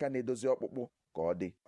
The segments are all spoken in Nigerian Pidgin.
aka na-edozi ọkpụkpụ ka ọ dị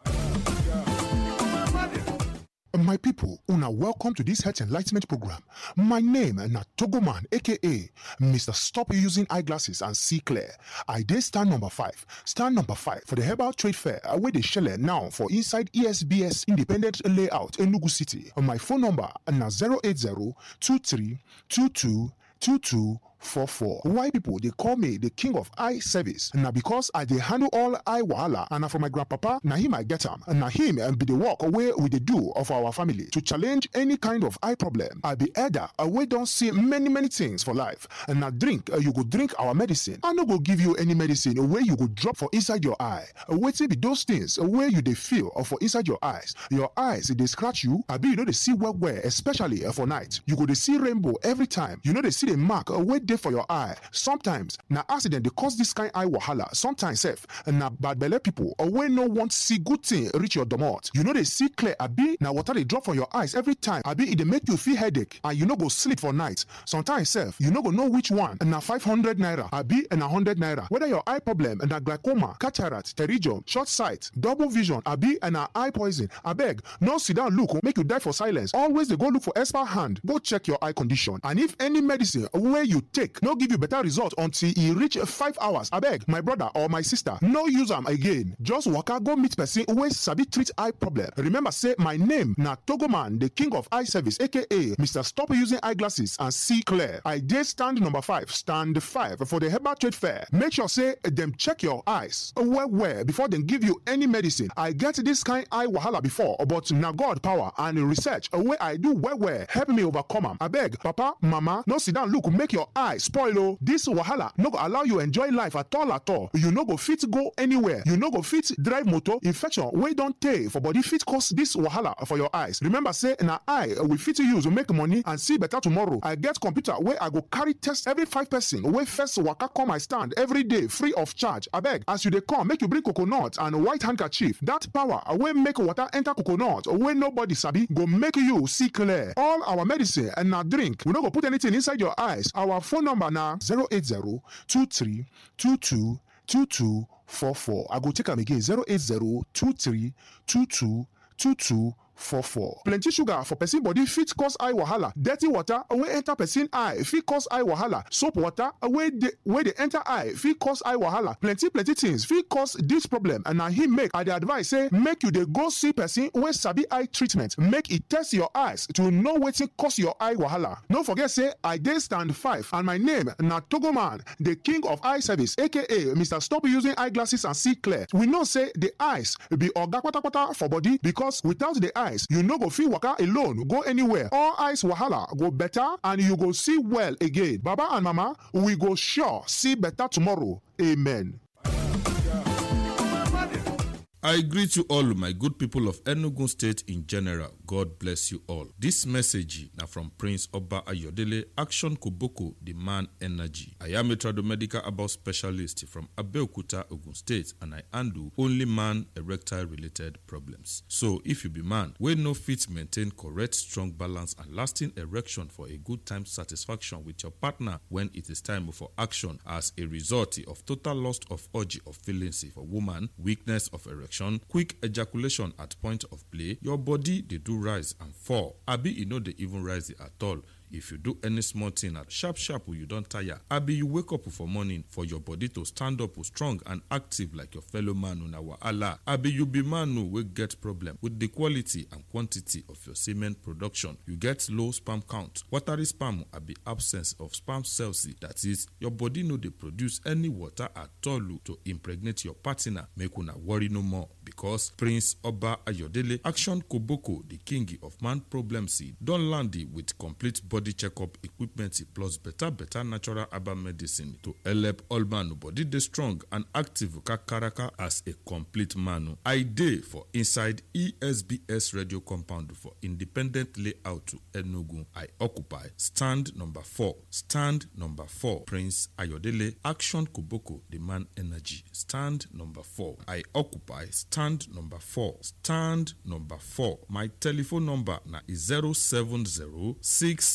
My people, una welcome to this health enlightenment program. My name na Togoman, aka Mr. Stop Using Eyeglasses and See Clear. I dey stand number five. Stand number five for the Herbal Trade Fair wey dey shele now for inside ESBS Independent Layout, Enugu City. My phone number na 080 23 22 22 44. Why people they call me the king of eye service? Now because I they handle all eye wahala and na from my grandpapa, now him I get him. And now him and be the work away with the do of our family to challenge any kind of eye problem. I be elder, we don't see many many things for life. And now drink, uh, you go drink our medicine. I no go give you any medicine where you go drop for inside your eye. Wait till be those things where you they feel or for inside your eyes. Your eyes they scratch you. I be you know they see well well, especially uh, for night. You go they see rainbow every time. You know they see the mark uh, where dey for your eye sometimes na accident dey cause this kind eye wahala sometimes sef na bad belle people or wey no want see good thing reach your domot you no dey see clear abi na water dey drop from your eyes every time abi e dey make you feel headache and you no go sleep for night sometimes sef you no go know which one na five hundred naira abi na hundred naira whether your eye problem na glaucoma cataract pterygium short sight double vision abi na eye poison abeg no sit down look make you die for silence always dey go look for expert hand go check your eye condition and if any medicine wey you take no give you better result until e reach five hours abeg my brother or my sister no use am again just waka go meet person wey sabi treat eye problem remember say my name na togoman the king of eye service aka mr stop using eyeglasses and see clear i dey stand number five stand five for the herbal trade fair make sure say dem check your eyes well well before dem give you any medicine i get this kind eye wahala before but na god power and research wey i do well well help me overcome am abeg papa mama no sit down look make your eye spoil o this wahala no go allow you enjoy life at all at all you no go fit go anywhere you no go fit drive motor infection wey don tey for body fit cause this wahala for your eyes remember say na eye we fit use make money and see better tomorrow i get computer wey i go carry test every five person wey first waka come my stand every day free of charge abeg as you dey come make you bring coconut and white handkerchief that power wey make water enter coconut wey nobody sabi go make you see clear all our medicine and na drink we no go put anything inside your eyes our phone number na 080-2322-2244. I go take am again 080-2322-2244. Plenty sugar for person body fit cause eye wahala. Dirty water wey enter person eye fit cause eye wahala. Soap water wey dey wey dey enter eye fit cause eye wahala. Plenty plenty things fit cause this problem and na him make I dey advise say make you dey go see person wey sabi eye treatment make e test your eyes to know wetin cause your eye wahala. No forget say I dey stand five and my name na Togoman, the king of eye service aka Mr. Stop Using Eyeglasses and See Clear. We know say the eyes be oga kpatakpata for body because without the eyes you no go fit waka alone go anywhere. All eyes wahala go better and you go see well again. Baba and mama, we go sure see better tomorrow. Amen. I greet you all, my good people of Enugu State in general. God bless you all. This message now from Prince Oba Ayodele, Action Koboko, the man energy. I am a tradomedical about specialist from Abeokuta, Ogun State, and I handle only man erectile related problems. So, if you be man, we no fit maintain correct, strong balance and lasting erection for a good time satisfaction with your partner when it is time for action as a result of total loss of urge of feelings for woman, weakness of erection quick ejaculation at point of play your body dey do rise and fall abi e no dey even rise at all if you do any small thing at sharp sharp you don tire abi you wake up for morning for your body to stand up strong and active like your fellow man una wahala abi you be man wey get problem with the quality and quantity of your semen production you get low sperm count watery sperm abi absence of sperm cells that is your body no dey produce any water at all to impregnate your partner make una worry no more because prince oba ayodele action koboko the king of man problems don land with complete body checkup equipment plus better better natural herbal medicine to help all man body dey strong and active kakaraka as a complete man. I dey for inside ESBS radio compound for independent layout to Enugu. I occupy stand number four. Stand number four. Prince Ayodele Action Koboko the man energy. Stand number four. I occupy stand number four. Stand number four. My telephone number na 070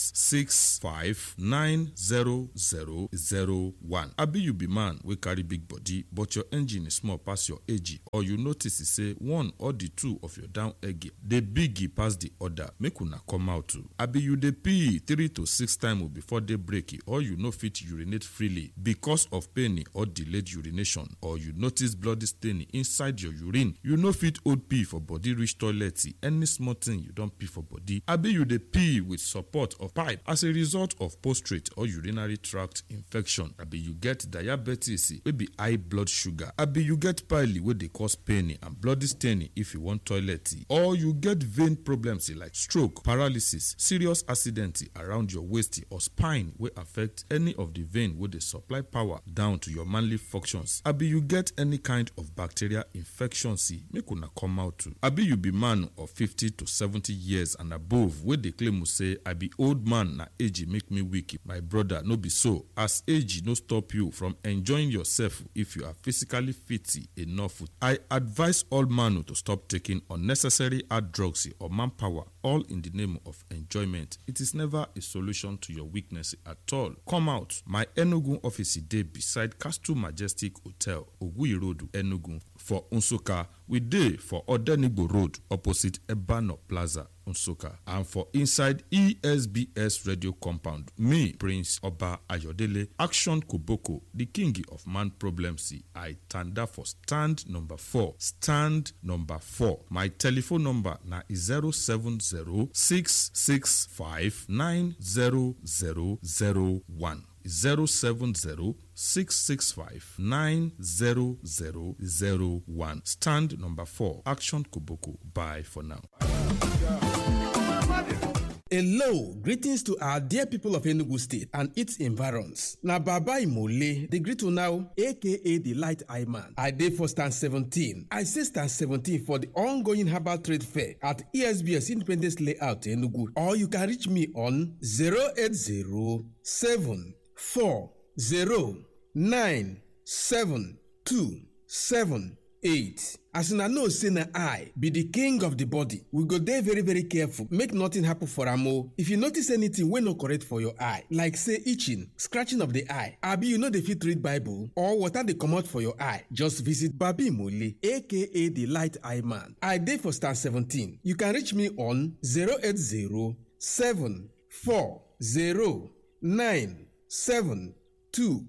08066659001 abi you be man wey carry big body but your engine small pass your age or you notice say one or the two of your down egg dey big pass the other make una come out o abi you dey pee three to six times before day break or you no fit urinate freely because of pain or delayed urination or you notice bloody stain inside your urine you no fit hold pee for body reach toilet any small thing you don pee for body abi you dey pee with support of pipe as a result of prostate or urinary tract infection abi you get diabetes wey be high blood sugar abi you get pile wey dey cause pain and bloody stain if you wan toilet or you get vein problems like stroke paralysis serious accident around your waist or spine wey affect any of the vein wey dey supply power down to your manly functions abi you get any kind of bacterial infection make una come out too abi you be man of fifty to seventy years and above wey dey claim say i be old man na age make me weak my brother no be so as age no stop you from enjoying yourself if you are physically fit enough i advise all man to stop taking unnecessary hard drugs or manpower all in the name of enjoyment it is never a solution to your weakness at all come out my enugu office dey beside castle majestic hotel oguyi road enugu for nsukka we dey for odenigbo road opposite ebano plaza nsukka and for inside esbs radio compound me prince oba ayodele action koboko the king of man problems i tanda for stand number four stand number four my telephone number na 07066590001 070 665-90001. Stand number 4. Action Koboko. Bye for now. Hello, greetings to our dear people of Enugu State and its environs. Na Baba Imole, the greet now, aka the Light Eye Man. I dey for stand 17. I say stand 17 for the ongoing herbal trade fair at ESBS Independence Layout Enugu. Or you can reach me on 080 4 0 9 7 2 7 8. as una know say na eye be the king of the body we go dey very very careful make nothing happen for am o if you notice anything wey no correct for your eye like say itching scratching of the eye abi you no dey fit read bible or water dey comot for your eye just visit babi mole aka the light eye man i dey for star 17 you can reach me on 080 7 4 0 9 7 2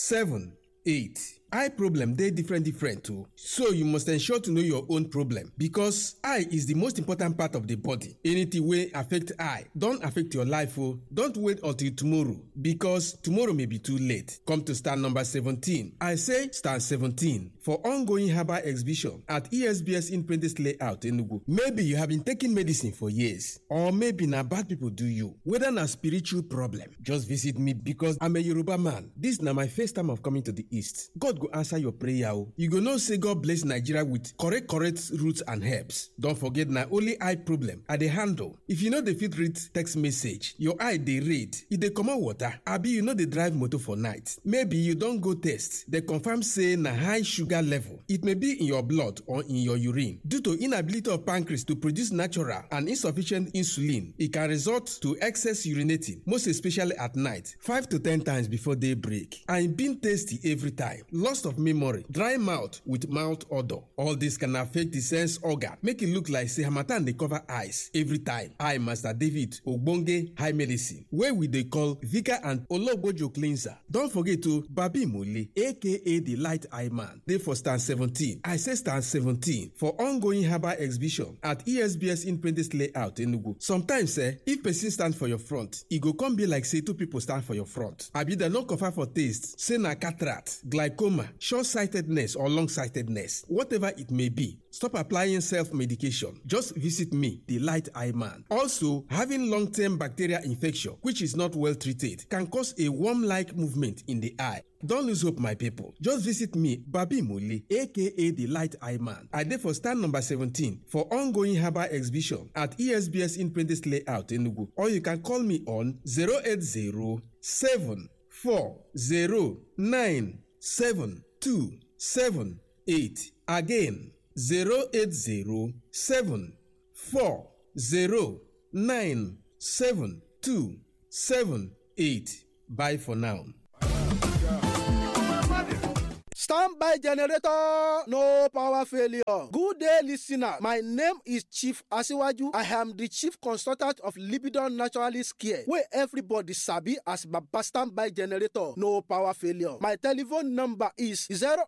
7 8 eye problem dey different different o so you must ensure to know your own problem because eye is the most important part of the body anything wey affect eye don affect your life o don't wait until tomorrow because tomorrow may be too late come to stand number 17 i say stand 17 for ongoing herbal exhibition at esbs independence layout enugu maybe you have been taking medicine for years or maybe na bad people do you whether na spiritual problem just visit me because i'm a yoruba man this na my first time of coming to the east god go answer your prayer o you go know say god bless nigeria with correct correct roots and herbs don forget na only eye problem i dey handle if you no dey fit read text message your eye dey red e dey comot water abi you no dey drive motor for night maybe you don go test dey confirm say na high sugar level it may be in your blood or in your urine due to inability of pancreas to produce natural and insufficient insulin e can result to excess urinating most especially at night five to ten times before day break and e been tasty every time loss of memory dry mouth with mouth odour all this can affect the sense organ make e look like say harmattan dey cover eyes every time eye master david ogbonge high medicine wey we dey call vika and ologbojo cleanser don forget o babi mole aka the light eye man dey for stand seventeen i say stand seventeen for ongoing herbal exhibition at esbs independence layout enugu sometimes eh if person stand for your front e go come be like say two people stand for your front abi dem no confirm for taste say na cataract glaucoma short-sightedness or long-sightedness whatever it may be stop applying self-medication just visit me the light eye man also having long-term bacterial infection which is not well treated can cause a worm-like movement in the eye Don't lose hope, my people. Just visit me, Babi Muli, aka the Light Eye Man. I dey for stand number 17 for ongoing herbal exhibition at ESBS Independence Layout, Enugu. Or you can call me on 080 740 Again, 080 740 seven eight bye for now. Standby generator, no power failure. Good day, listener. My name is Chief Asiwaju. I am the chief consultant of Libidon Naturalist Care, where everybody sabi as Baba Standby generator, no power failure. My telephone number is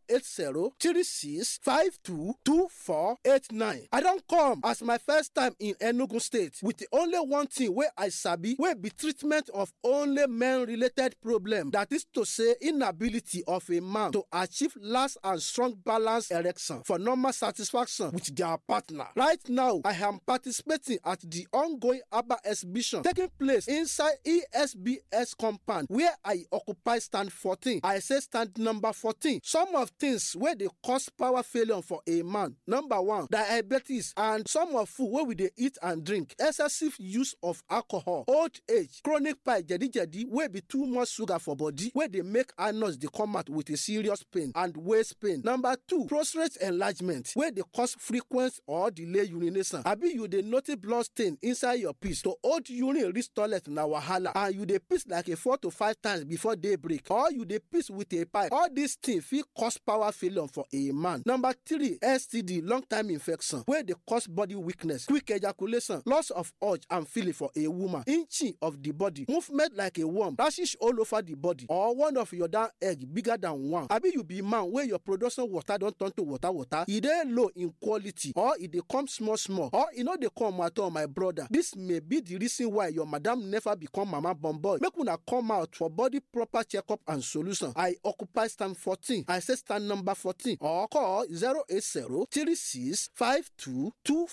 080-3652-2489. I don't come as my first time in Enugu State with the only one thing where I sabi, where be treatment of only men-related problem. That is to say, inability of a man to achieve last and strong balance erection for normal satisfaction with their partner. Right now, I am participating at the ongoing ABBA exhibition taking place inside ESBS compound where I occupy stand 14. I say stand number 14. Some of things where they cause power failure for a man. Number one, diabetes and some of food where we dey eat and drink. Excessive use of alcohol, old age, chronic pie, jedi jedi wey be too much sugar for body wey dey make anus dey come out with a serious pain and waist pain. Number two, prostate enlargement wey dey cause frequent or delay urination. Abi you dey notice blood stain inside your piss to hold urine reach toilet na wahala and you dey piss like a four to five times before day break or you dey piss with a pipe. All these things fit cause power failure for a man. Number three, STD long time infection wey dey cause body weakness, quick ejaculation, loss of urge and feeling for a woman, inching of the body, movement like a worm, rashes all over the body or one of your down egg bigger than one. Abi you be man wey your production water don turn to water water, e dey low in quality or e dey come small small or e no dey come at all my brother. This may be the reason why your madam never become mama born boy. Make una come out for body proper checkup and solution. I occupy stand 14. I say stand number 14 or call 080 36 52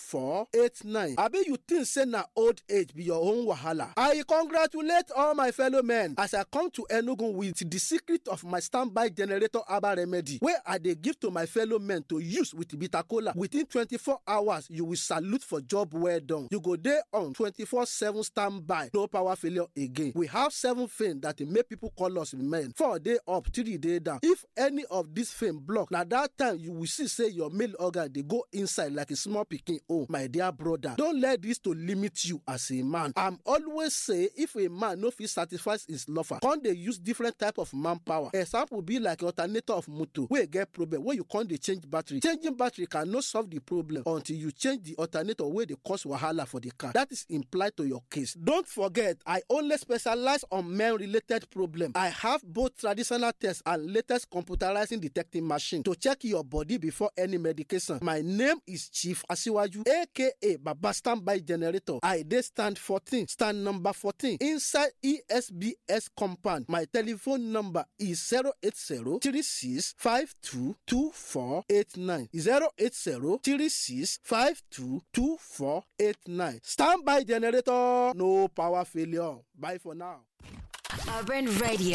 2489. Abi you think say na old age be your own wahala? I congratulate all my fellow men as I come to Enugu with the secret of my standby generator herbal remedy wey I dey give to my fellow men to use with bitter kola. Within 24 hours, you will salute for job well done. You go dey on 24/7 standby, no power failure again. We have seven fame that dey make people call us men. Four day up, three day down. If any of this fame block, na that time you will see say your male organ dey go inside like a small pikin own. My dear brother, don't let this to limit you as a man. I'm always say if a man no fit satisfy his lover, come dey use different type of manpower. Example be like alternator of motor wey get problem wey you come dey change battery. Changing battery cannot solve the problem until you change the alternator wey dey cause wahala for the car. That is implied to your case. Don't forget, I only specialize on men related problem. I have both traditional tests and latest computerizing detecting machine to check your body before any medication. My name is Chief Asiwaju, aka Baba Standby Generator. I dey stand 14, stand number 14 inside ESBS compound. My telephone number is 080 36 52 2489. 080 36 52 2489. Standby Generator, no power failure. Bye for now. Urban Radio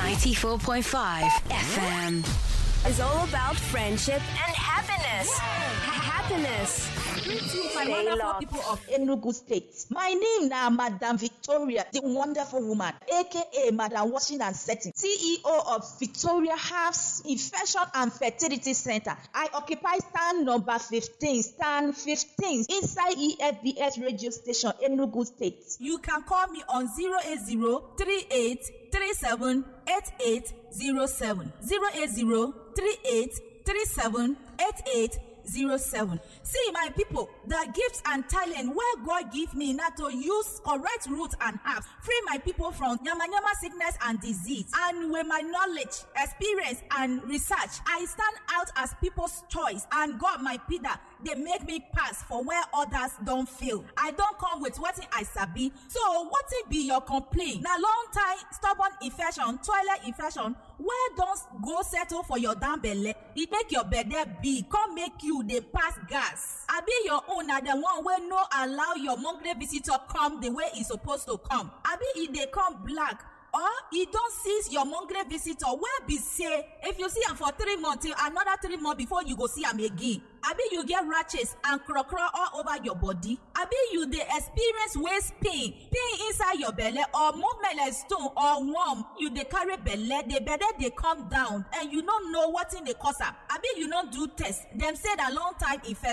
94.5 FM. is all about friendship and happiness. Happiness. my Stay wonderful locked. people of Enugu State. My name na Madam Victoria, the wonderful woman, aka Madam Washing and Setting, CEO of Victoria Herbs Infection and Fertility Center. I occupy stand number 15, stand 15 inside EFBS radio station, Enugu State. You can call me on 080 38 37 8807. 080 38 37 8807. See, my people, the gifts and talent where God give me now to use correct root and herbs, free my people from yama yama sickness and disease. And with my knowledge, experience, and research, I stand out as people's choice. And God, my Peter, they make me pass for where others don't feel. I don't come with what I sabi. So, what it be your complaint? Now, long time stubborn infection, toilet infection, where don't go settle for your damn belly? It make your bed big, come make you they pass gas. I be your own na the one where no allow your monthly visitor come the way e supposed to come. I be e dey come black. or e don seize your monthly visitor wey be say if you see am for three months till another three months before you go see am again abi you get rashes and krokro all over your body abi you dey experience waist pain pain inside your belle or movement like stone or worm you dey carry belle the belle dey come down and you no know wetin dey cause am abi you no do test dem say na long time infection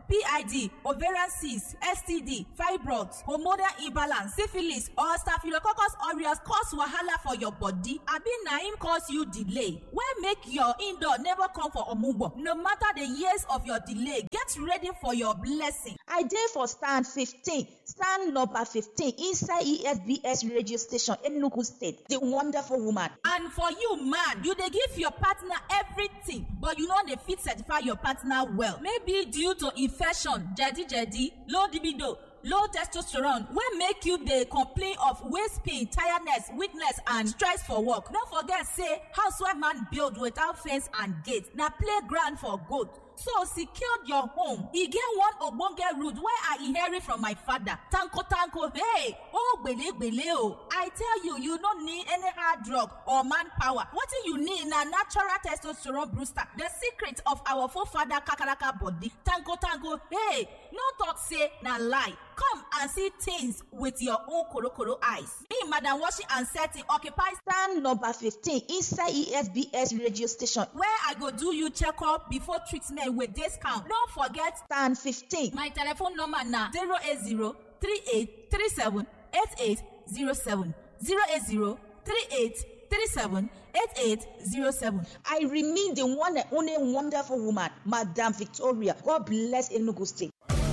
pid ovarian cyst std fibroids hormonal imbalance syphilis or staphylococcus aureus cause wahala for your body abi na im cause you delay wey make your indoor never come for omugbo no matter the years of your delay get ready for your blessing. I dey for stand fifteen stand number fifteen inside ESBS radio station Enugu state the wonderful woman. and for you man you dey give your partner everything but you no dey fit certify your partner well maybe due to infection jedi-jedi low libido low testosterone wey make you dey complain of waist pain tiredness weakness and stress for work no forget say housewife man build without fence and gate na playground for goat so secure your home e get one ogbonge root wey i inherit from my father tanko tanko hey oh gbelegbele o i tell you you no need any hard drug or manpower wetin you need na natural testosterone booster the secret of our forefather kakaraka body tanko tanko hey no talk say na lie come and see things with your own korokoro eyes me madam washing and setting occupy stand number fifteen inside ESBS radio station where i go do you checkup before treatment with discount no forget stand fifteen. my telephone number na zero eight zero three eight three seven eight eight zero seven zero eight zero three eight three seven eight eight zero seven. I remain the one and only wonderful woman, Madam Victoria. God bless Enugu State.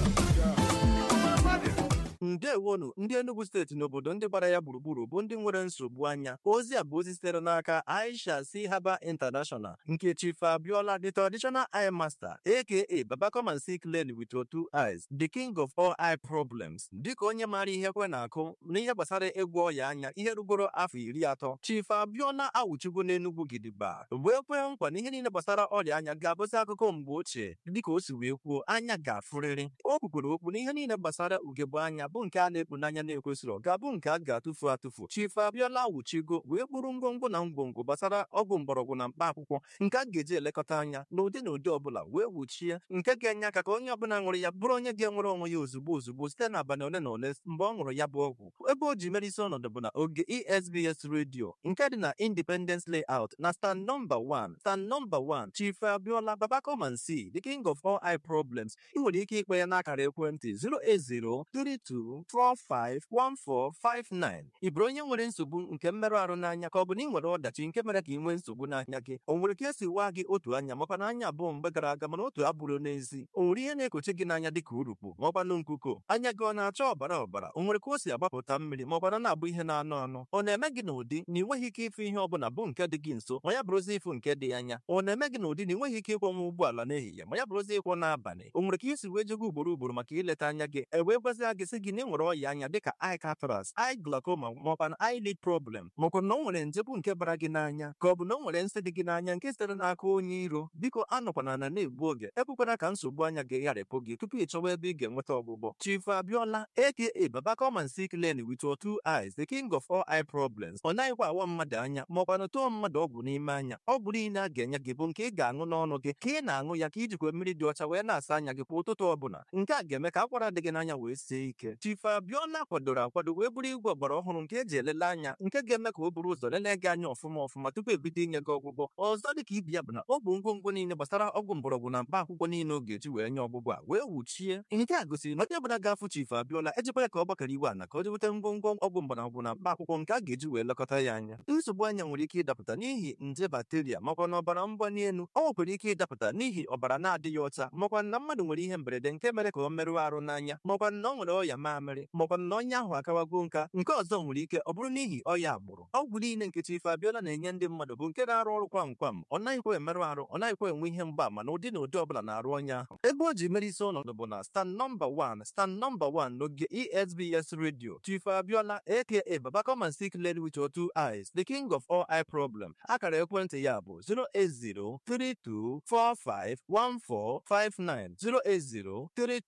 ndewonu ndị enugu steeti n'obodo ndị gbara ya gburugburu bụ ndị nwere nsogbu anya ozi a bụ ozi sitere n'aka aisha si haba international nke chief abiola the traditional eye master aka baba come and see clearly with your two eyes the king of all eye problems dịka onye maara ihe kwe na-akụ n'ihe gbasara ịgwọ ọya anya ihe rugoro afọ iri atọ chief abiola awụchigo n'enugwu gidigba wee kwee nkwa na ihe niile gbasara ọrịa anya ga-abụzi akụkọ mgbe ochie dịka o si wee kwuo anya ga-afụrịrị o kwukwere okwu na ihe niile gbasara ugegbe anya bụ nke a na-ekpu n'anya na-ekwesịrị ga-abụ nke a ga-atụfu atụfu chief abiola wuchigo wee kpụrụ ngwongwo na ngwongwo gbasara ọgwụ mgbọrọgwụ na mkpa akwụkwọ nke a ga-eji elekọta anya n'ụdị na ụdị ọbụla wee wuchie nke ga-enye aka ka onye ọbụla ṅụrụ ya bụrụ onye ga-enwere onwe ya ozugbo ozugbo site n'abalị ole na ole mgbe ọ ṅụrụ ya bụ ọgwụ ebe o ji mere isi ọnọdụ bụ na oge esbs redio nke dị na independence layout na stand nọmba 1 stand nọmba 1 chief abiola baba come and see the king of all eye problems ị nwere ike ikpe ya n'akara ekwentị 08032451459 ị bụrụ onye nwere nsogbu nke mmerụ ahụ n'anya ka ọ bụ na ị nwere ọdachi nke mere ka ị nwee nsogbu n'anya gị o nwere ka esi waa gị otu anya makwa na anya abụọ mgbe gara aga mana otu abụrụ n'ezi o nwere ihe na-ekochi gị n'anya dịka urukpu ma ọkwanụ nkuko anya gị ọ na-acha ọbara ọbara o nwere ka o si agbapụta mmiri ma ọkwana na-abụ ihe na-anụ anụ ọ na-eme gị n'ụdị na ị nweghị ike ịfụ ihe ọbụla bụ nke dị gị nso ma ya bụrụzi ịfụ nke dị anya ọ na-eme gị n'ụdị na ị nweghị ike ịkwọnwa ụgbọala n'ehihie ma ya bụrụzi ịkwọ n'abalị o nwere ka isi wee jego ugboro ugboro maka ileta anya gị e wee gwazia gị sị gị na ị nwere ọya anya dịka eye cataract eye glaucoma maọkwa na eyelid problem maọkwa na o nwere nje bụ nke bara gị n'anya ka ọ bụ na o nwere nsị dị gị n'anya nke sitere n'aka onye iro biko anọkwana na na-egbu oge ekwekwana ka nsogbu anya gị gharịpụ gị tupu ị chọwa ebe ị ga-enweta ọgwụgwọ chief abiola aka baba come and see clearly with your two eyes the king of all eye problems ọ naghịkwa awa mmadụ anya maọkwa na tụọ mmadụ ọgwụ n'ime anya ọgwụ niile a ga-enye gị bụ nke ị ga-aṅụ n'ọnụ gị ka ị na-aṅụ ya ka ijikwa mmiri dị ọcha wee na-asa anya gị kwa ụtụtụ ọbụla nke a ga-eme ka akwara dị gị n'anya wee sie ike chief abiola kwadoro akwado wee bụrụ igwe ọgbara ọhụrụ nke eji elele anya nke ga-eme ka o buru ụzọ lelee gị anya ọfụma ọfụma tupu ebido inye gị ọgwụgwọ ọzọ dị ka ibi ya bụ na ọ bụ ngwongwo niile gbasara ọgwụ mgbọrọgwụ na mkpa akwụkwọ niile ọ ga-eji wee nye ọgwụgwọ a wee wuchie nke a gosiri na onye ọbụla ga-afụ chief abiola ejikwa ya ka ọ gbakọrọ iwe ana ka o jeweta ngwongwo ọgwụ mgbọrọgwụ na mkpa akwụkwọ nke a ga-eji wee lekọta ya anya nsogbu anya nwere ike ịdapụta n'ihi nje bakteria makwa na ọbara mgbali elu ọ nwekwara ike ịdapụta n'ihi ọbara na-adịghị ọcha makwa na mmadụ nwere ihe mberede nke mere ka ọ merụọ arụ n'anya makwa na ọ nwere ọya mamịrị makwa na onye ahụ akawago nka nke ọzọ nwere ike ọ bụrụ n'ihi ọya agbụrụ ọgwụ niile nke chief abiola na-enye ndị mmadụ bụ nke na-arụ ọrụ kwam kwam ọ naghịkwa emerụ arụ ọ naghịkwa enwe ihe mgbaama na ụdị na ụdị ọbụla na-arụ onye ahụ ebe o ji mere isi ọnọdụ bụ na stand nọmba 1 stand nọmba 1 n'oge esbs radio chief abiola aka baba come and see clearly with your two eyes the king of all eye problem akara ekwentị ya bụ 08032451459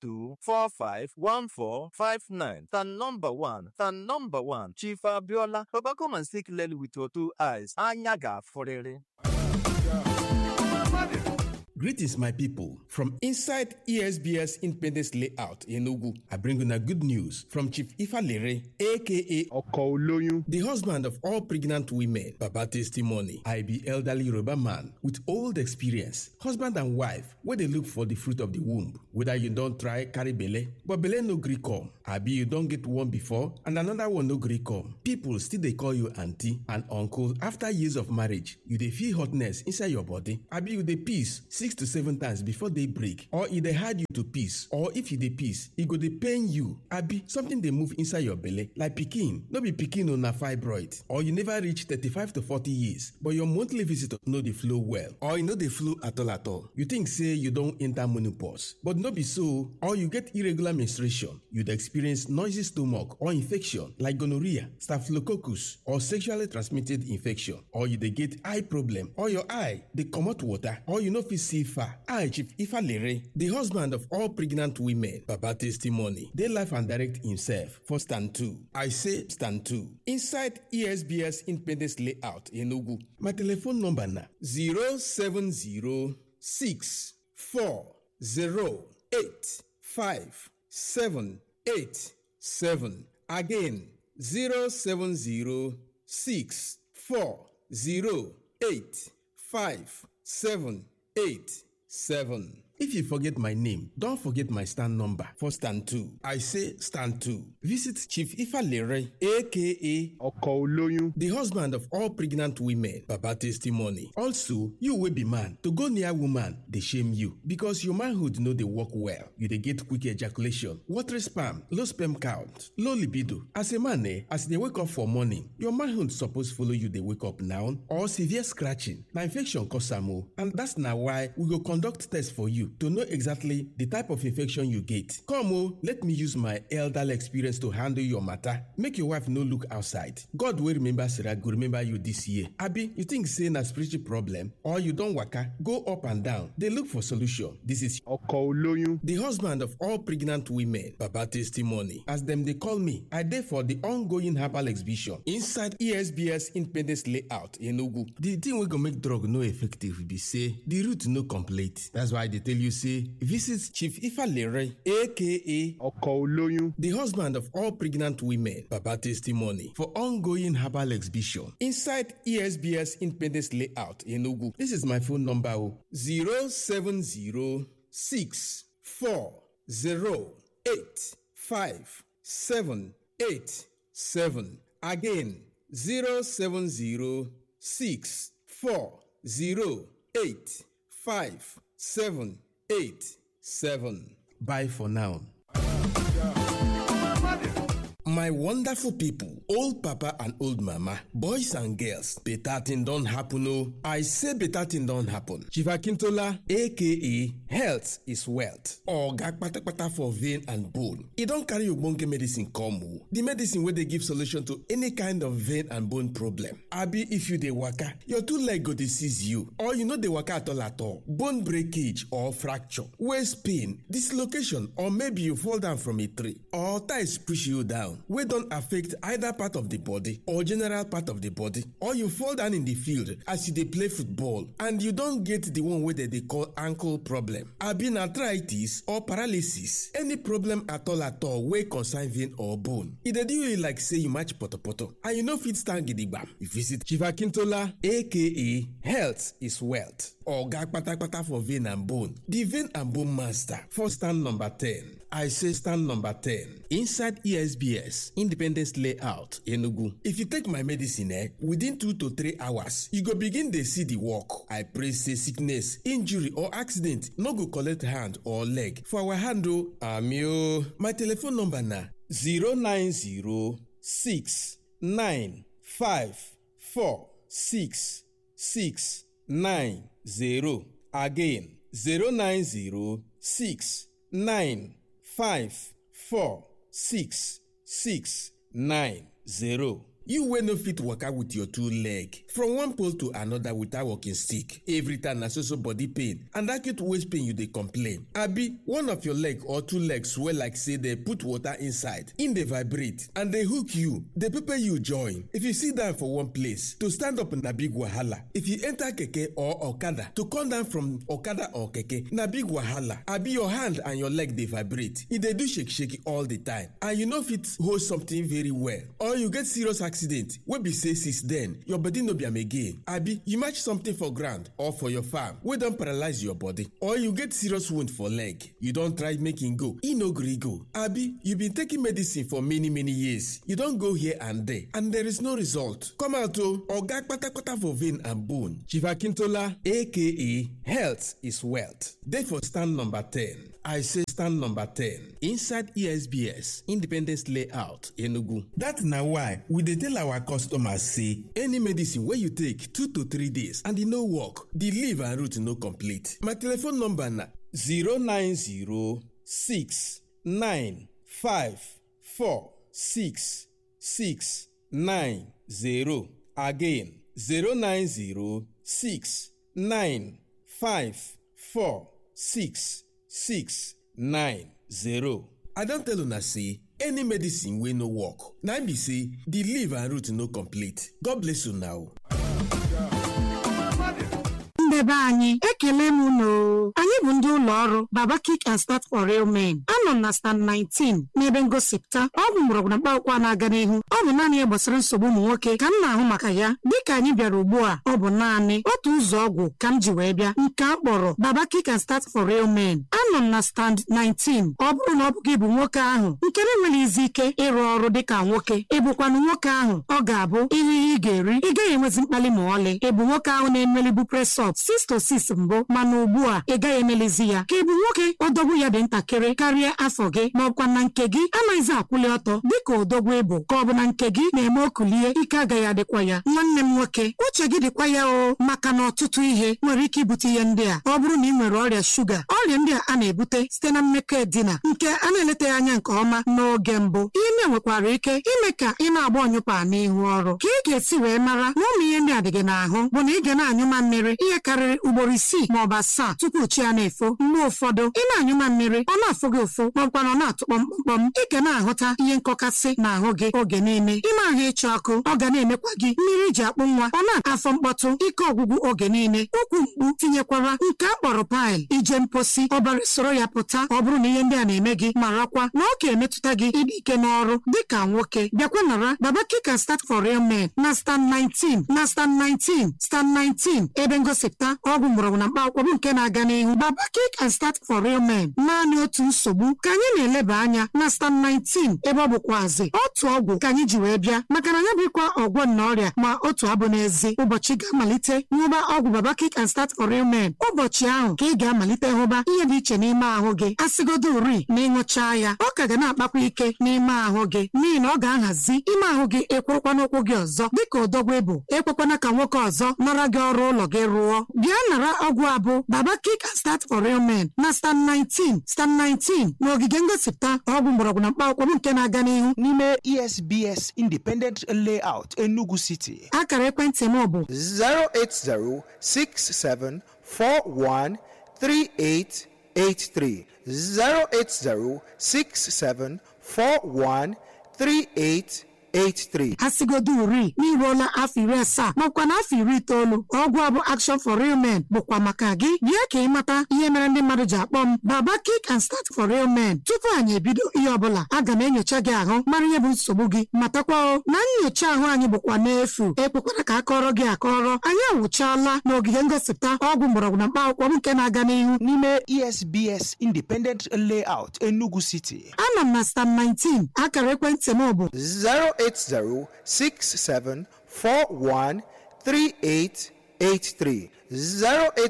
08032451459 stand nọmba 1 stand nọmba 1 chief abiola baba come and see clearly with your two eyes anya ga-afụrịrị Greetings, my people. From inside ESBS Independence Layout in Enugu, I bring you a good news from Chief Ifalere, aka Ọkọ olóyún. the husband of all pregnant women. Baba testimony. I be elderly Yoruba man with old experience. Husband and wife, where they look for the fruit of the womb. Whether you don't try carry belle, but belle no gree come. Abi you don't get one before and another one no gree come. People still they call you auntie and uncle after years of marriage. You dey feel hotness inside your body. Abi you dey piss six to seven times before they break. Or e dey hard you to piss. Or if you dey piss, e go dey pain you. Abi something dey move inside your belle like pikin. No be pikin o na fibroid. Or you never reach thirty-five to forty years but your monthly visitor no dey flow well. Or e no dey flow at all at all. You think say you don enter menopause but no be so. Or you get irregular menstruation. You dey experience noisy stomach or infection like gonorrhea, staphylococcus or sexually transmitted infection. Or you dey get eye problem or your eye dey comot water or you no fit see far. I Chief Ifalere, the husband of all pregnant women, Baba testimony, dey life and direct himself for stand two. I say stand two. Inside ESBS Independence Layout in Enugu. My telephone number na 07064085787. Again, 07064085787. If you forget my name, don't forget my stand number for stand 2. I say stand 2. Visit Chief Ifalere, aka Ọkọ olóyún. the husband of all pregnant women, Baba testimony. Also, you will be man. To go near woman, they shame you because your manhood know they work well. You they get quick ejaculation, watery sperm, low sperm count, low libido. As a man, eh, as they wake up for morning, your manhood suppose follow you. They wake up now or severe scratching. Now infection cause am o, and that's now why we go conduct test for you to know exactly the type of infection you get. Come o, let me use my elderly experience to handle your matter. Make your wife no look outside. God will remember Sarah go remember you this year. Abi, you think say na spiritual problem or you don waka go up and down dey look for solution. This is Ọkọ olóyún. the husband of all pregnant women baba testimony as dem dey call me i dey for the ongoing herbal exhibition inside esbs independence layout enugu the thing wey go make drug no effective be say the root no complete that's why i dey tell you say visit chief ifalere aka Ọkọ olóyún. the husband of all pregnant women baba testimony for ongoing herbal exhibition inside esbs independence layout enugu this is my phone number o zero seven zero six four zero eight five seven eight seven again zero seven zero six four zero eight five seven eight seven bye for now. My wonderful people, old papa and old mama, boys and girls, better thing don happen o. I say better thing don happen. Chief Akintola aka health is wealth. Oga kpatakpata for vein and bone. E don carry ogbonge medicine come o. The medicine wey dey give solution to any kind of vein and bone problem. Abi if you dey waka, your two leg go dey seize you or you no dey waka at all at all. Bone breakage or fracture, waist pain, dislocation or maybe you fall down from a tree or ties push you down wey don affect either part of the body or general part of the body or you fall down in the field as you dey play football and you don get the one wey dem dey call ankle problem abi na arthritis or paralysis any problem at all at all wey concern vein or bone e dey do you like say you match potopoto and you no fit stand gidigbam you visit chief akintola aka health is wealth oga kpatakpata for vein and bone the vein and bone master for stand number ten I say stand number 10 inside ESBS Independence Layout Enugu. If you take my medicine eh, within 2 to 3 hours, you go begin dey see the work. I pray say sickness, injury or accident no go collect hand or leg. For our hand o, ami o. My telephone number na 09069546690. Again 09069 five four six six nine zero. you wey no fit waka with your two leg from one pole to another without walking stick every time na so so body pain and acute waist pain you dey complain abi one of your leg or two leg swell like say dey put water inside e dey vibrate and dey hook you dey pepper you join if you sit down for one place to stand up na big wahala if you enter keke or okada to come down from okada or keke na big wahala abi your hand and your leg dey vibrate e dey do shake shake all the time and you no fit hold something very well or you get serious accident wey be say since then your body no be am again abi you match something for ground or for your farm wey don paralyze your body or you get serious wound for leg you don try make e go e no gree go abi you been taking medicine for many many years you don go here and there and there is no result come out o oga kpatakpata for vein and bone chief akintola aka health is wealth dey for stand number ten I say stand number 10 inside ESBS Independence Layout Enugu. That na why we dey tell our customers say any medicine wey you take 2 to 3 days and e no work, the leaf and root no complete. My telephone number na 09069546690 again 090695466 six nine zero. I don tell una say any medicine wey no work na im be say the leaf and root no complete. God bless una o. ndebe anyị ekele m unu anyị bụ ndị ụlọ ọrụ baba kick and start for real men anọ m na stand 19 n'ebe ngosipụta ọgwụ mgbọrọgwụ na mkpaakwụkwọ na-aga n'ihu ọ bụ naanị ya gbasara nsogbu ụmụ nwoke ka m na-ahụ maka ya dịka anyị bịara ugbu a ọ bụ naanị otu ụzọ ọgwụ ka m ji wee bịa nke a kpọrọ baba kick and start for real men anọ m na stand 19 ọ bụrụ na ọ bụ gị bụ nwoke ahụ nke na-enweghị izi ike ịrụ ọrụ dịka nwoke ịbụkwanụ nwoke ahụ ọ ga-abụ ihe ihe ị ga-eri ị gaghị enwezi mkpali ma ọlị ịbụ nwoke ahụ na-emelibu presọp 6 to 6 mbụ mana ugbu a ị gaghị emelizi ya ka ị bụ nwoke odogwu ya dị ntakịrị karịa afọ gị ma ọkwa na nke gị anaghịzi akwụli ọtọ dịka odogwu ịbụ ka ọ bụ na nke gị na-eme okulie ike agaghị adịkwa ya nwanne m nwoke uche gị dịkwa ya o maka na ọtụtụ ihe nwere ike ibute ihe ndị a ọ bụrụ na ị nwere ọrịa shuga ọrịa ndị a a na-ebute site na mmekọ edina nke a na-eletaghị anya nke ọma n'oge mbụ ihe ndị a nwekwara ike ime ka ị na-agba ọnyụpa n'ihu ọrụ ka ị ga-esi wee mara na ụmụ ihe ndị a dị gị n'ahụ bụ na ị ga na-anyụma mmiri ihe karịrị ugboro isii ma ọ bụ asaa tupu chi ya na-efo mgbe ụfọdụ ị na-anyụma mmiri ọ na-afụ gị ụfụ ma ọkwa na ọ na-atụ kpọmkpọm ị ga na-ahụta ihe nkọkasị n'ahụ gị oge niile ime ahụ ịchụ ọkụ ọ ga na-emekwa gị mmiri ji akpụ nwa ọ na-afọ mkpọtụ ike ọgwụgwụ oge niile ụkwụ mkpu tinyekwara nke a kpọrọ paịl ije mposi ọbara soro ya pụta ọ bụrụ na ihe ndị a na-eme gị marakwa na ọ ga-emetụta gị ịdị ike n'ọrụ dịka nwoke bịakwa nara baba kika start for real men na stand 19 na stand 19 stand 19 ebe ngosipụta ọgwụ mgbọrọgwụ na mkpaakwụkwọ bụ nke na-aga n'ihu baba kick and start for real men naanị otu nsogbu ka anyị na-eleba anya na stand 19 ebe ọ bụkwazi otu ọgwụ ka anyị ji wee bịa maka na ya bụkwa ọgwọ na ọrịa ma otu abụ n'ezi ụbọchị ga-amalite nwụba ọgwụ baba kick and start for real men ụbọchị ahụ ka ị ga-amalite hụba ihe dị iche n'ime ahụ gị asịgodo uri na ịṅụchaa ya ọ ka ga na-akpakwa ike n'ime ahụ gị n'ihi na ọ ga-ahazi ime ahụ gị ekwurukwa n'ụkwụ gị ọzọ dịka odogwu ịbụ ekwekwana ka nwoke ọzọ nara gị ọrụ ụlọ gị rụọ bịa nara ọgwụ abụ baba kick and start for real men na stand 19 stand 19 na ogige ngosipụta ọgwụ mgbọrọgwụ na mkpaakwụkwọ bụ nke na-aga n'ihu n'ime esbs independent layout enugu city akara ekwentị m bụ 08067413883 08067413883 asigodo uri n'iruola afọ iri asaa makwa na afọ iri itoolu ọgwụ abụ action for real men bụkwa maka gị bịa ka ị mata ihe mere ndị mmadụ ji akpọ m baba kick and start for real men tupu anyị ebido ihe ọbụla aga m enyocha gị ahụ mara ihe bụ nsogbu gị matakwa o na nyocha ahụ anyị bụkwa n'efu ekwekwara ka akọrọ gị akọrọ anyị anwụchaala n'ogige ngosipụta ọgwụ mgbọrọgwụ na mkpaakwụkwọ bụ nke na-aga n'ihu n'ime esbs independent layout enugu city ana m na stam 19 akara ekwentị m bụ 08067413883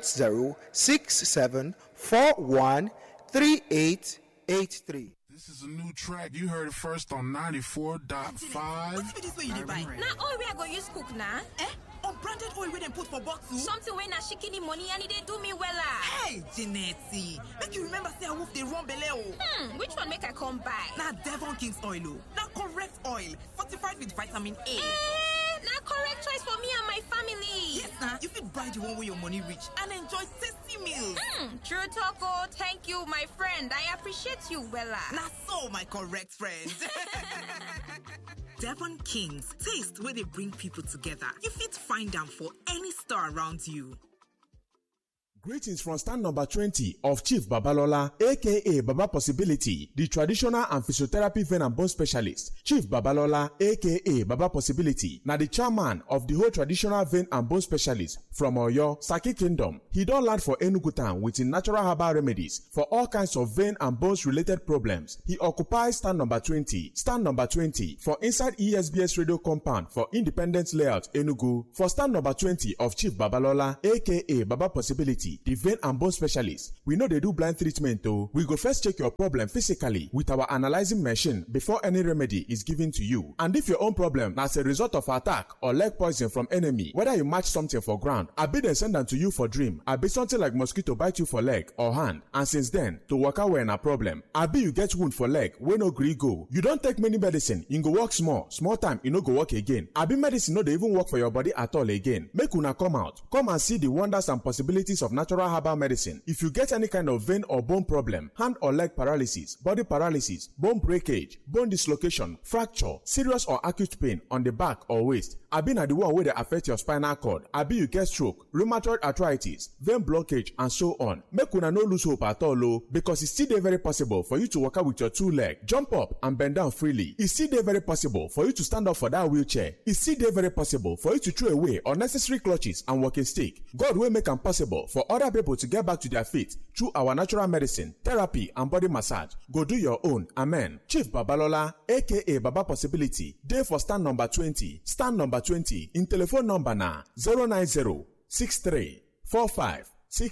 08067413883 This is a new track. You heard it first on 94.5. na oil wey i go use cook na eh Branded oil wey dem put for bottle? Something wey na shikini money and e dey do me wella. Hey, Janetti, make you remember say awoof dey run belle o. Hmm, which one make I come buy? Na Devon King's oil o. Na correct oil, fortified with vitamin A. Eh, na correct choice for me and my family. Yes na, you fit buy the one wey your money reach and enjoy tasty meals. Hmm, true talk o. Thank you, my friend. I appreciate you wella. Na so, my correct friend. Devon Kings, taste where they bring people together. You fit find them for any store around you. Greetings from stand number 20 of Chief Babalola, aka Baba Possibility, the traditional and physiotherapy vein and bone specialist. Chief Babalola, aka Baba Possibility, na the chairman of the whole traditional vein and bone specialist from Oyo, Saki Kingdom. He don land for Enugu town with him natural herbal remedies for all kinds of vein and bones related problems. He occupies stand number 20, stand number 20 for inside ESBS radio compound for Independence Layout, Enugu. For stand number 20 of Chief Babalola, aka Baba Possibility, the vein and bone specialist. We know they do blind treatment though. We go first check your problem physically with our analyzing machine before any remedy is given to you. And if your own problem as a result of attack or leg poison from enemy, whether you match something for ground, I be dem send am to you for dream, I be something like mosquito bite you for leg or hand, and since then, to waka well na problem. I be you get wound for leg wey no gree go. You don take many medicine, e go work small, small time e no go work again. I be medicine no dey even work for your body at all again. Make una come out, come and see the wonders and possibilities of natural herbal medicine. If you get any kind of vein or bone problem, hand or leg paralysis, body paralysis, bone breakage, bone dislocation, fracture, serious or acute pain on the back or waist, abi na the one wey dey affect your spinal cord, abi you get stroke, rheumatoid arthritis, vein blockage and so on. Make una no lose hope at all o because e still dey very possible for you to waka with your two leg, jump up and bend down freely. E still dey very possible for you to stand up for that wheelchair. E still dey very possible for you to throw away unnecessary clutches and walking stick. God wey make am possible for other people to get back to their feet through our natural medicine, therapy and body massage. Go do your own. Amen. Chief Babalola aka Baba Possibility dey for stand number 20. Stand number 20 in telephone number na 090 63 45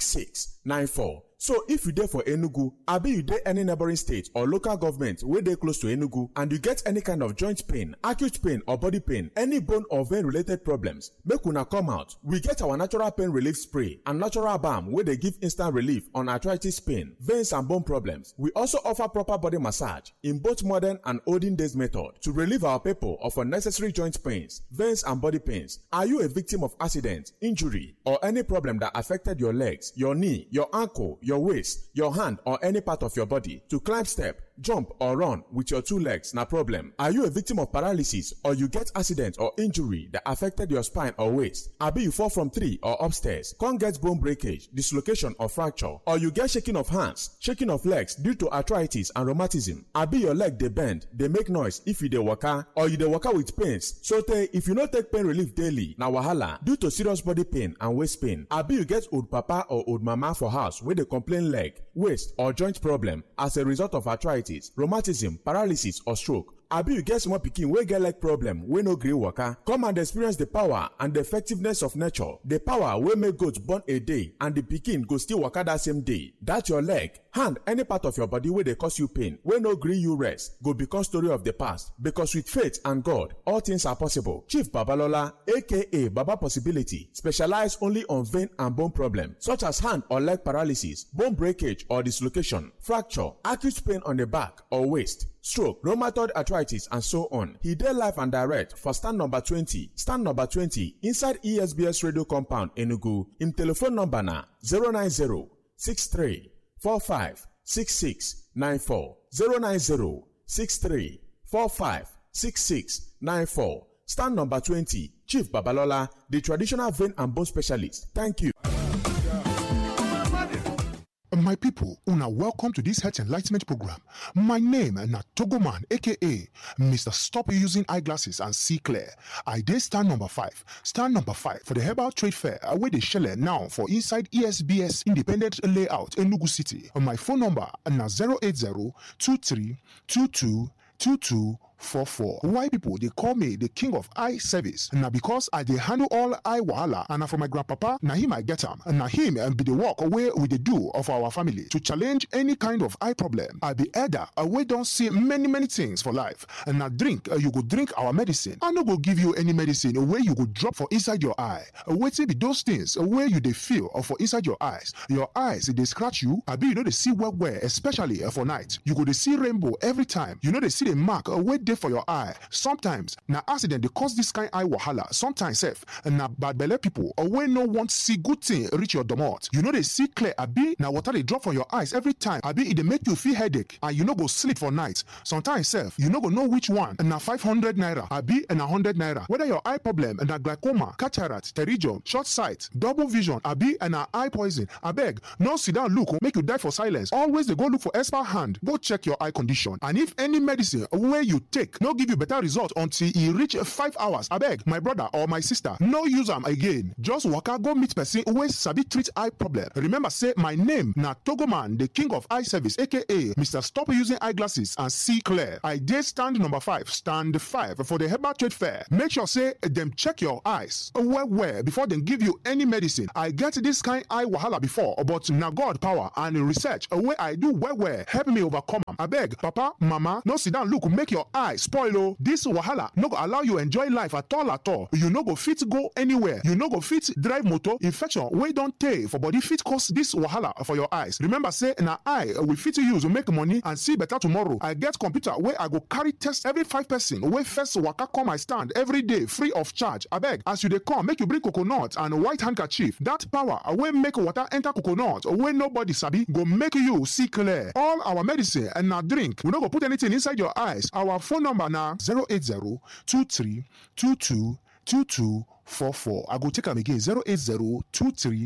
66 94. So if you dey for Enugu, abi you dey any neighboring state or local government wey dey close to Enugu and you get any kind of joint pain, acute pain or body pain, any bone or vein related problems, make una come out. We get our natural pain relief spray and natural balm wey dey give instant relief on arthritis pain, veins and bone problems. We also offer proper body massage in both modern and olden days method to relieve our people of unnecessary joint pains, veins and body pains. Are you a victim of accident, injury or any problem that affected your legs, your knee, your ankle, your waist, your hand, or any part of your body to climb step, jump, or run with your two legs na problem. Are you a victim of paralysis or you get accident or injury that affected your spine or waist? Abi you fall from tree or upstairs, come get bone breakage, dislocation or fracture, or you get shaking of hands, shaking of legs due to arthritis and rheumatism. Abi your leg dey bend, dey make noise if you dey waka, or you dey waka with pains. So tey if you no take pain relief daily, na wahala due to serious body pain and waist pain. Abi you get old papa or old mama for house wey dey complain leg, waist or joint problem as a result of arthritis, rheumatism, paralysis or stroke. abi you get small pikin wey get leg problem wey no gree waka come and experience the power and the effectiveness of nature the power wey make goat born a day and the pikin go still waka that same day that your leg hand any part of your body wey dey cause you pain wey no gree you rest go become story of the past because with faith and god all things are possible chief babalola aka baba possibility specialize only on vein and bone problem such as hand or leg paralysis bone breakage or dislocation fracture acute pain on the back or waist stroke, rheumatoid arthritis, and so on. He dey live and direct for stand number 20, stand number 20 inside ESBS radio compound Enugu. Im telephone number na 090 63 45 66 94 090 63 45 66 94. Stand number 20, Chief Babalola, the traditional vein and bone specialist. Thank you. My people, una welcome to this health enlightenment program. My name na Togoman, aka Mr. Stop Using Eyeglasses and See Clear. I dey stand number five. Stand number five for the Herbal Trade Fair wey dey shele now for inside ESBS Independent Layout, Enugu City. My phone number na 080 23 22 22 2244. Why people they call me the king of eye service? Now because I they handle all eye wahala and na from my grandpapa, na him I get am. Na him and be the work away with the do of our family to challenge any kind of eye problem. I be elder, away don't see many many things for life. And now drink, uh, you go drink our medicine. I no go give you any medicine where you go drop for inside your eye. Waiting be those things where you they feel or for inside your eyes. Your eyes they scratch you. I be you know they see well well, especially uh, for night. You go they see rainbow every time. You know they see the mark uh, wait there for your eye. Sometimes na accident they cause this kind eye wahala. Sometimes self and na bad belle people or when no want see good thing reach your domot. You know they see clear. Abi na water they drop for your eyes every time. Abi it they make you feel headache and you no go sleep for night. Sometimes self you no go know which one. And na 500 naira. Abi and a 100 naira. Whether your eye problem and na glaucoma, cataract, pterygium, short sight, double vision, abi and na eye poison. Abeg, no sit down look make you die for silence. Always they go look for expert hand. Go check your eye condition. And if any medicine where you take no give you better result until e reach five hours. Abeg, my brother or my sister, no use am again. Just waka go meet person wey sabi treat eye problem. Remember say my name na Togoman, the king of eye service aka Mr. Stop Using Eyeglasses and See Clear. I dey stand number five, stand five for the Herbal Trade Fair. Make sure say dem check your eyes well well before dem give you any medicine. I get this kind eye wahala before but na God power and research wey I do well well help me overcome am. Abeg, papa, mama, no sit down look make your eye spoil o. This wahala no go allow you enjoy life at all at all. You no go fit go anywhere. You no go fit drive motor. Infection wey don tey for body fit cause this wahala for your eyes. Remember say na eye we fit use make money and see better tomorrow. I get computer wey I go carry test every five person wey first waka come my stand every day free of charge. Abeg, as you dey come, make you bring coconut and white handkerchief. That power wey make water enter coconut wey nobody sabi go make you see clear. All our medicine and na drink. We no go put anything inside your eyes. Our phone number na 080 23 22 22 44. I go take am again 080 23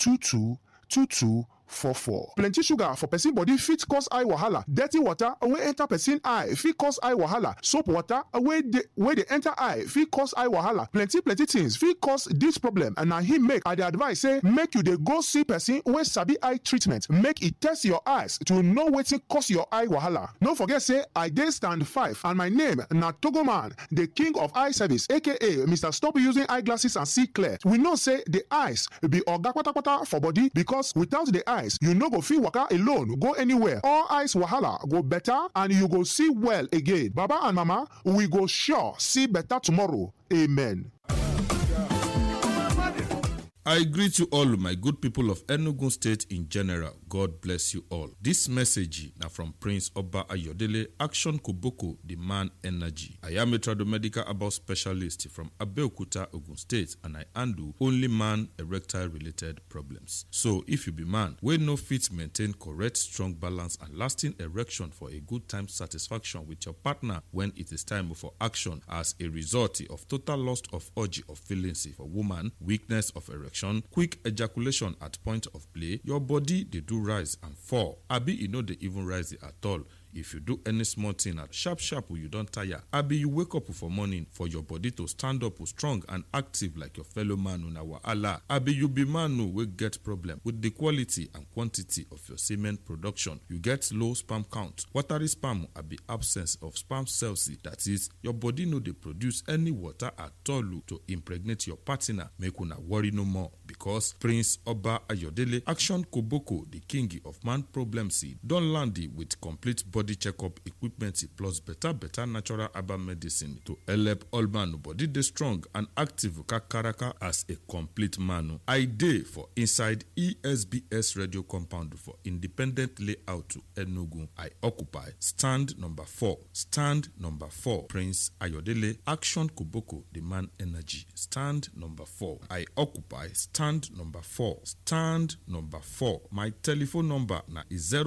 22 22 44. plenty sugar for person body fit cause eye wahala dirty water wey enter person eye fit cause eye wahala soap water wey dey wey dey enter eye fit cause eye wahala plenty plenty things fit cause this problem and na him make i dey advise say make you dey go see person wey sabi eye treatment make e test your eyes to know wetin cause your eye wahala no forget say i dey stand five and my name na togoman the king of eye service aka mr stop using eyeglasses and see clear we know say the eyes be oga kpatakpata for body because without the eyes you no go fit waka alone go anywhere all eyes wahala go better and you go see well again baba and mama we go sure see better tomorrow amen. I greet you all, my good people of Enugu State in general. God bless you all. This message now from Prince Oba Ayodele, Action Koboko, the man energy. I am a tradomedical about specialist from Abeokuta, Ogun State, and I handle only man erectile related problems. So, if you be man, we no fit maintain correct, strong balance and lasting erection for a good time satisfaction with your partner when it is time for action as a result of total loss of urge of feelings for woman, weakness of erection quick ejaculation at point of play your body dey do rise and fall abi e no dey even rise at all if you do any small thing at sharp sharp you don tire abi you wake up for morning for your body to stand up strong and active like your fellow man una wahala abi you be man wey get problem with the quality and quantity of your semen production you get low sperm count watery sperm abi absence of sperm cells that is your body no dey produce any water at all to impregnate your partner make una worry no more because prince oba ayodele action koboko the king of man problems don land with complete body checkup equipment plus better better natural herbal medicine to help all man body dey strong and active kakaraka as a complete man. I dey for inside ESBS radio compound for independent layout to Enugu. I occupy stand number four. Stand number four. Prince Ayodele Action Koboko the man energy. Stand number four. I occupy stand number four. Stand number four. My telephone number na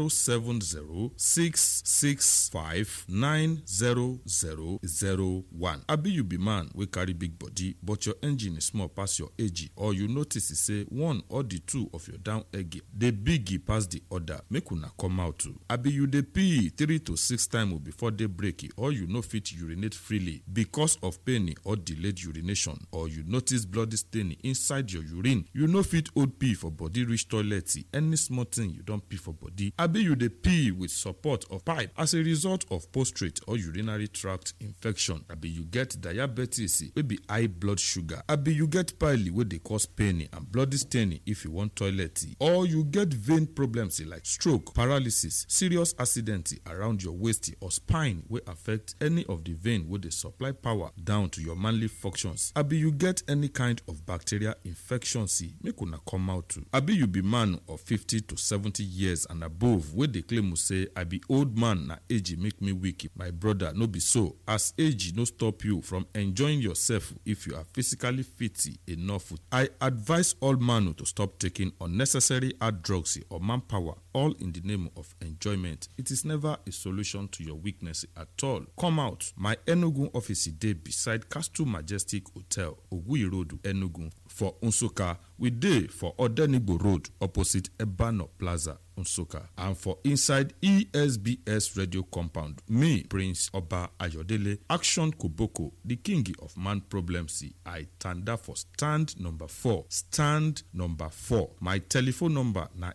070 six five nine zero zero zero one. abi you be man wey carry big body but your engine small pass your age or you notice say one or the two of your down egg dey big pass the other make una come out o abi you dey pee three to six times before day break or you no fit urinate freely because of pain or delayed urination or you notice bloody stain inside your urine you no fit hold pee for body reach toilet any small thing you don pee for body abi you dey pee with support of pipe as a result of prostate or urinary tract infection abi you get diabetes wey be high blood sugar abi you get pile wey dey cause pain and bloody staining if you wan toilet or you get vein problems like stroke paralysis serious accident around your waist or spine wey affect any of the vein wey dey supply power down to your manly functions abi you get any kind of bacterial infection see make una come out too abi you be man of fifty to seventy years and above wey dey claim say i be old man na age make me weak my brother no be so as age no stop you from enjoying yourself if you are physically fit enough i advise all man to stop taking unnecessary hard drugs or manpower all in the name of enjoyment it is never a solution to your weakness at all come out my enugu office dey beside castle majestic hotel oguyi road enugu for nsukka we dey for odenigbo road opposite ebano plaza nsukka and for inside esbs radio compound me prince oba ayodele action koboko the king of man problems i tanda for stand number four stand number four my telephone number na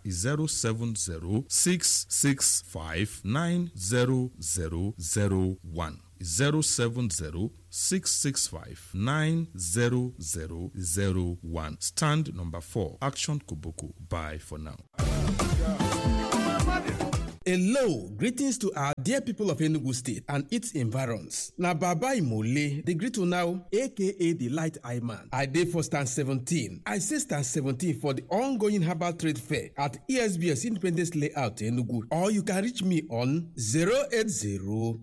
07066590001 070-665-90001. Stand number 4. Action Koboko. Bye for now. Hello, greetings to our dear people of Enugu State and its environs. Na Baba Imole, the greet you now, aka the Light Eye Man. I dey for stand 17. I say stand 17 for the ongoing herbal trade fair at ESBS Independence Layout Enugu. Or you can reach me on 080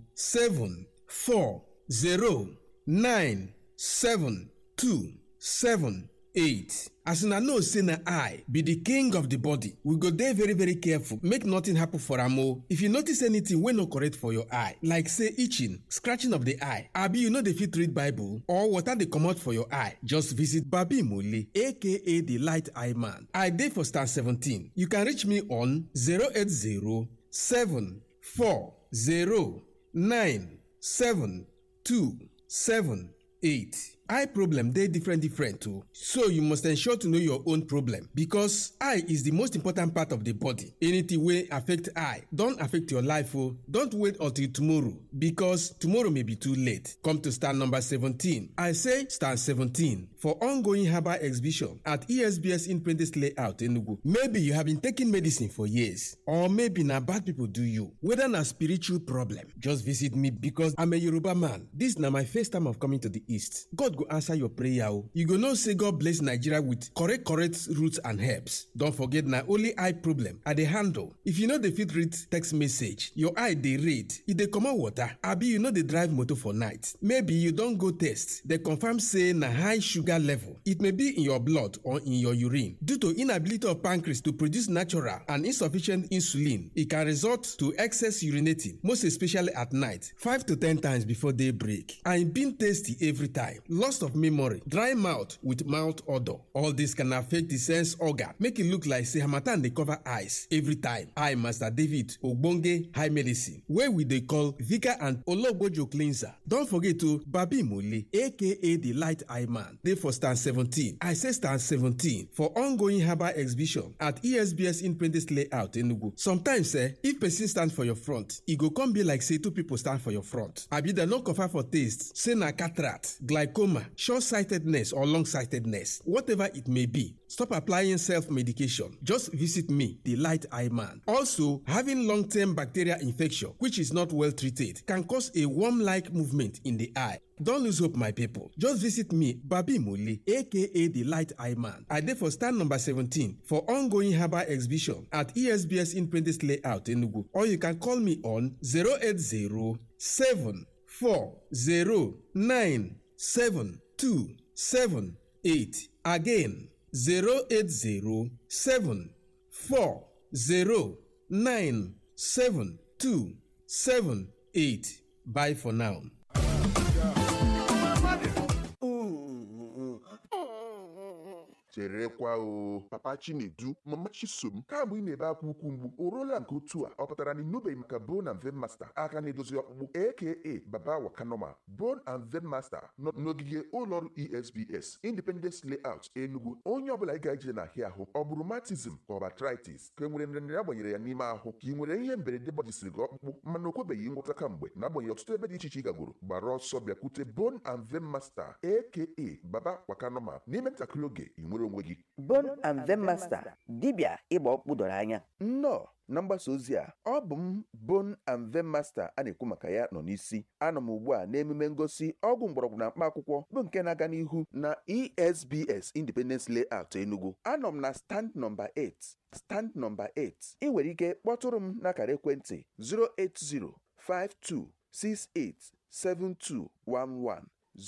four zero nine seven two seven eight. as una know say na i be the king of the body we go dey very very careful make nothing happen for am o if you notice anything wey no correct for your eye like say itching scratching of the eye abi you no dey fit read bible or water dey comot for your eye just visit babi mole aka the light eye man i dey for stand seventeen you can reach me on zero eight zero seven four zero nine seven two seven eight. eye problem dey different different o so you must ensure to know your own problem because eye is the most important part of the body anything wey affect eye don affect your life o don't wait until tomorrow because tomorrow may be too late come to stand number seventeen i say stand seventeen for ongoing herbal exhibition at esbs independence layout enugu maybe you have been taking medicine for years or maybe na bad people do you whether na spiritual problem just visit me because i'm a yoruba man this na my first time of coming to the east god go answer your prayer o you go know say god bless nigeria with correct correct roots and herbs don forget na only eye problem i dey handle if you no dey fit read text message your eye dey red e dey comot water abi you no dey drive motor for night maybe you don go test dey confirm say na high sugar level it may be in your blood or in your urine due to inability of pancreas to produce natural and insufficient insulin e can result to excess urinating most especially at night five to ten times before day break and e been tasty every time loss of memory dry mouth with mouth odour all this can affect the sense organ make e look like say harmattan dey cover eyes every time i master david ogbonge high medicine wey we dey call vika and ologbojo cleanser don forget o babi mole aka the light eye man dey for stand seventeen i say stand seventeen for ongoing herbal exhibition at esbs independence layout enugu sometimes eh if person stand for your front e go come be like say two people stand for your front abi dem no confirm for taste say na cataract glaucoma short-sightedness or long-sightedness whatever it may be stop applying self-medication just visit me the light eye man also having long-term bacterial infection which is not well treated can cause a worm-like movement in the eye Don't lose hope, my people. Just visit me, Babi Muli, aka the Light Eye Man. I dey for stand number 17 for ongoing herbal exhibition at ESBS Independence Layout, Enugu. Or you can call me on 080 740 Again, 080 Bye for now. cherekwa o papa chinedu mama chisom kamgbe ị na-ebe akwa ukwu mgbu o ruola nke otu a ọ pụtara na ịnụbeghị maka bone and vein master aka na-edozi ọkpụkpụ aka baba wakanoma bone and vein master nọ n'ogige ụlọọrụ esbs independence layout enugu onye ọbụla ị ga-eje na ahịa ahụ ọ bụ rheumatism ka ọ bụ arthritis ka e nwere nrịanrịa agbanyere ya n'ime ahụ ka ị nwere ihe mberede gbajisiri gị ọkpụkpụ mana o kwebeghị ngwọta kamgbe na-agbanyeghị ọtụtụ ebe dị iche iche ị gagoro gbara ọsọ bịakwute bone and vein master aka baba wakanoma n'ime ntakịrị oge ị nwere onwe gị Bone and Vein Master dibịa ịgba ọkpụ doro anya nnọọ na mgbasa ozi a ọ bụ m bone and vein master a na-ekwu maka ya nọ n'isi anọ m ugbu a n'emume ngosi ọgwụ mgbọrọgwụ na mkpa akwụkwọ bụ nke na-aga n'ihu na esbs independence layout enugu anọ m na stand nọmba 8 stand nọmba 8 ị nwere ike kpọtụrụ m n'akara ekwentị 08052687211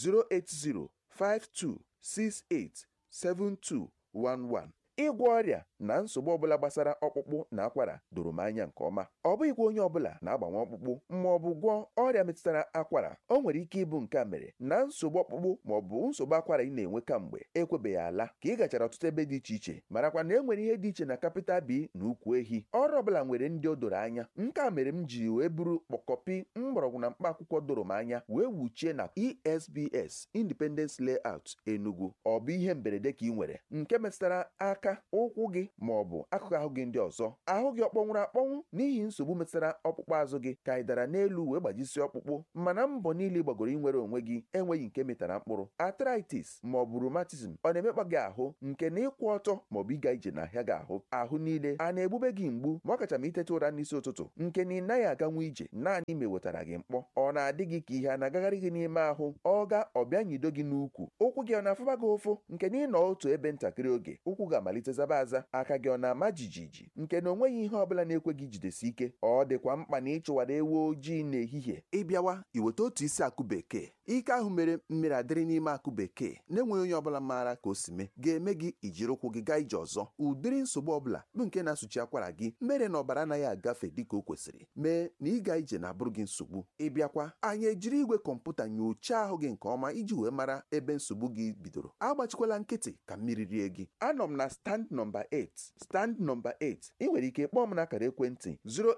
08052687211 ịgwọ ọrịa na nsogbu ọbụla gbasara ọkpụkpụ na akwara doro m anya nke ọma ọ bụghịkwa onye ọbụla na-agbanwe ọkpụkpụ ma ọ bụ gwọọ ọrịa metụtara akwara o nwere ike ịbụ nke a mere na nsogbu ọkpụkpụ ma ọ bụ nsogbu akwara ị na-enwe kamgbe ekwebeghị ala ka ị gachara ọtụtụ ebe dị iche iche marakwa na e nwere ihe dị iche na kapịtal bi na ukwu ehi ọrụ ọbụla nwere ndị o doro anya nke a mere m ji wee buru kpọkọpi mgbọrọgwụ na mkpa akwụkwọ doro m anya wee wuchie na esbs independence layout enugu ọ bụ ihe mberede ka ị nwere nke metụtara aka ụkwụ gị ma ọ bụ akụkụ ahụ gị ndị ọzọ ahụ gị ọ kpọnwụrụ akpọnwụ n'ihi nsogbu metụtara ọkpụkpụ azụ gị ka ị dara n'elu wee gbajisie ọkpụkpụ mana mbọ niile ị gbagoro inwere onwe gị enweghị nke metara mkpụrụ arthritis ma ọ bụ rheumatism ọ na-emekpa gị ahụ nke na ịkwụ ọtọ ma ọ bụ ịga ije n'ahịa gị ahụ ahụ niile a na-egbube gị mgbu ma ọ kacha ma iteta ụra n'isi ụtụtụ nke na ị naghị aganwu ije naanị ma ewetara gị mkpọ ọ na-adị gị ka ihe a na-agagharị gị n'ime ahụ ọ ga ọbịa nyido gị n'ukwu ụkwụ gị ọ na-afụba gị ụfụ nke na ịnọ otu ebe ntakịrị oge ụkwụ ga-amalite zaba aza aka gị ọ na-ama jijiji nke na onweghị ihe ọbụla na-ekwe gị jidesi ike ọ dịkwa mkpa na ịchụwara ewu ojii n'ehihie ịbịawa iweta otu isi akụ bekee ike ahụ mere mmiri adịrị n'ime akụ bekee na-enweghị onye ọbụla maara ka o si mee ga-eme gị ijiri ụkwụ gị gaa ije ọzọ ụdịrị nsogbu ọbụla bụ nke na-asụchi akwara gị mere na ọbara anaghị agafe dịka o kwesịrị mee na ịga ije na-abụrụ gị nsogbu ịbịakwa anyị ejiri igwe kọmputa nyochaa ahụ gị nke ọma iji wee mara ebe nsogbu gị bidoro agbachikwala nkịtị ka mmiri rie gị anọ m na stand nọmba 8 stand nọmba 8 ị nwere ike kpọọ m n'akara ekwentị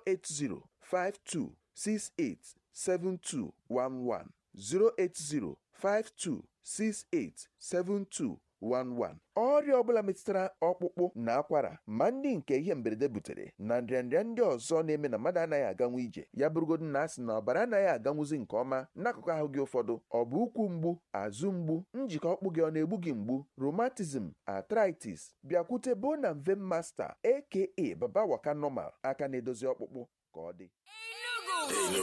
08052687211 08052687211 ọrịa ọbụla metụtara ọkpụkpụ na akwara ma ndị nke ihe mberede butere na nrịanrịa ndị ọzọ na-eme na mmadụ anaghị aganwu ije ya bụrụgodu na asị na ọbara anaghị aganwuzi nke ọma n'akụkụ ahụ gị ụfọdụ ọ bụ ụkwụ mgbu azụ mgbu njikọ ọkpụ gị ọ na-egbu gị mgbu rheumatism arthritis bịakwute bone and vein master aka baba waka normal aka na-edozi ọkpụkpụ ka ọ dị